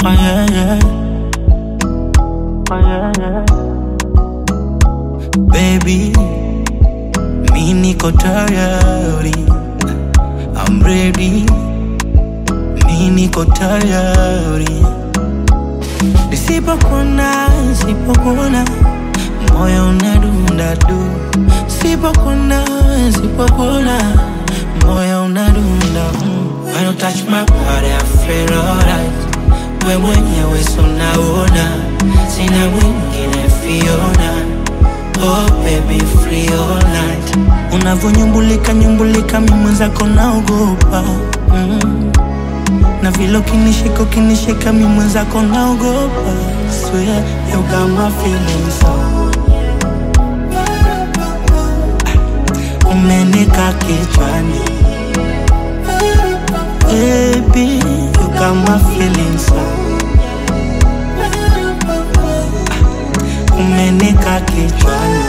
Oh yeah, yeah. Oh yeah, yeah. Baby, mi niko tayari. I'm ready. Mi niko tayari. Nisipokuona, nisipokuona, moyo unadunda du. Sipokuona, sipokuona, moyo unadunda mm. When you touch my body, I feel alright. We mwenyewe so naona, sina mwingine Fiona. Oh baby, free all night. Unavonyumbulika nyumbulika, mi mwenzako naogopa mm. Na vile ukinishika ukinishika, mi mwenzako naogopa. Swear you got my feelings so umenika kichwani Baby, you got my feelings so umenika kichwani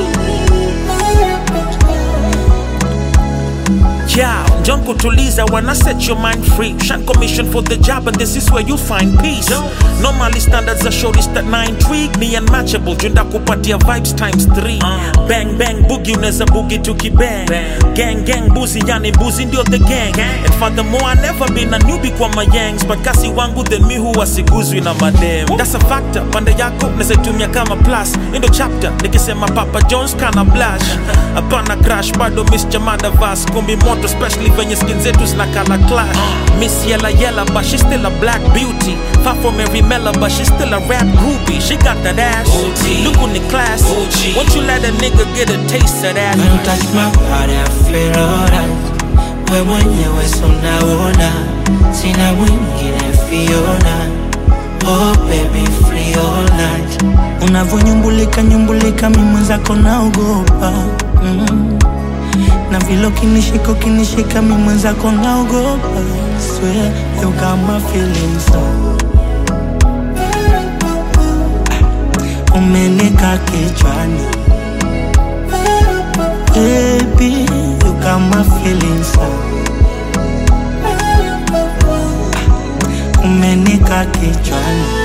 Yeah, John kutuliza wanna set your mind free. Shan commission for the job, and this is where you find peace. Normally standards are shortest that na intrigue me unmatchable. Junda kupatia vibes times three. Bang bang boogie unaweza boogie tukibang. Gang gang boozy yani boozy ndio the gang. And furthermore I never been a newbie kwa my yangs, but kasi wangu then mi huwa siguzwi na madem. That's a factor. Pande yako naweza tumia kama plus. Endo chapter nikisema Papa Jones kana blush. Hapana crash bado miss chamada vas kumbi moto especially venye skin zetu zinakala clash miss yella yella but she still a black beauty far from every mela but she still a rap groupie she got that ass look on the class won't you let a nigga get a taste of that When you touch my body, I feel alright. We mwenyewe so naona, sina mwingine Fiona. Oh baby, free all night. Unavonyumbulika nyumbulika, mi mwenzako naogopa mm. Na vile ukinishika ukinishika, mi mwenzako naogopa. Swear you got my feelings so umenika kichwani Baby, you got my feelings so umenika kichwani